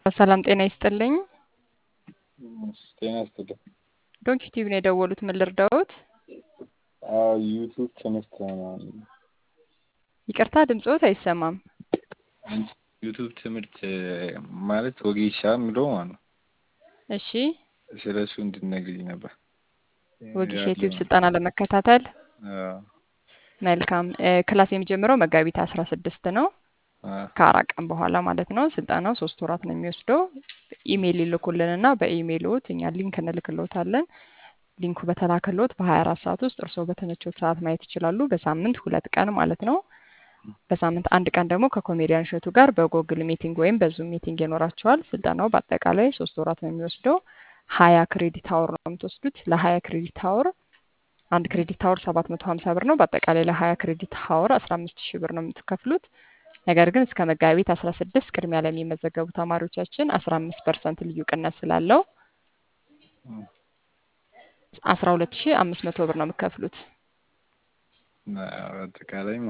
ሰላም ጤና ይስጥልኝ። ጤና ይስጥልኝ። ዶንኪ ቲቪ ነው የደወሉት። ምን ልርዳዎት? ዩቱብ ትምህርት ነው። ይቅርታ ድምፅዎት አይሰማም። ዩቱብ ትምህርት ማለት ወጌሻ የሚለው ማለት ነው። እሺ ስለ እሱ እንድትነግሪኝ ነበር። ወጌሻ ዩቲዩብ ስልጠና ለመከታተል አዎ፣ መልካም። ክላስ የሚጀምረው መጋቢት አስራ ስድስት ነው አዎ። ከአራት ቀን በኋላ ማለት ነው። ስልጠናው ሶስት ወራት ነው የሚወስደው። ኢሜይል ይልኩልንና በኢሜይልዎት እኛ ሊንክ እንልክልዎታለን። ሊንኩ በተላከልዎት በሀያ አራት ሰዓት ውስጥ እርስዎ በተመቾት ሰዓት ማየት ይችላሉ። በሳምንት ሁለት ቀን ማለት ነው። በሳምንት አንድ ቀን ደግሞ ከኮሜዲያን እሸቱ ጋር በጎግል ሚቲንግ ወይም በዙም ሚቲንግ ይኖራቸዋል። ስልጠናው በአጠቃላይ ሶስት ወራት ነው የሚወስደው። ሀያ ክሬዲት አወር ነው የምትወስዱት። ለሀያ ክሬዲት አወር አንድ ክሬዲት አወር ሰባት መቶ ሀምሳ ብር ነው። በአጠቃላይ ለሀያ ክሬዲት አወር አስራ አምስት ሺህ ብር ነው የምትከፍሉት። ነገር ግን እስከ መጋቢት አስራ ስድስት ቅድሚያ ለሚመዘገቡ ተማሪዎቻችን አስራ አምስት ፐርሰንት ልዩ ቅነት ስላለው አስራ ሁለት ሺህ አምስት መቶ ብር ነው የምትከፍሉት። አጠቃላይ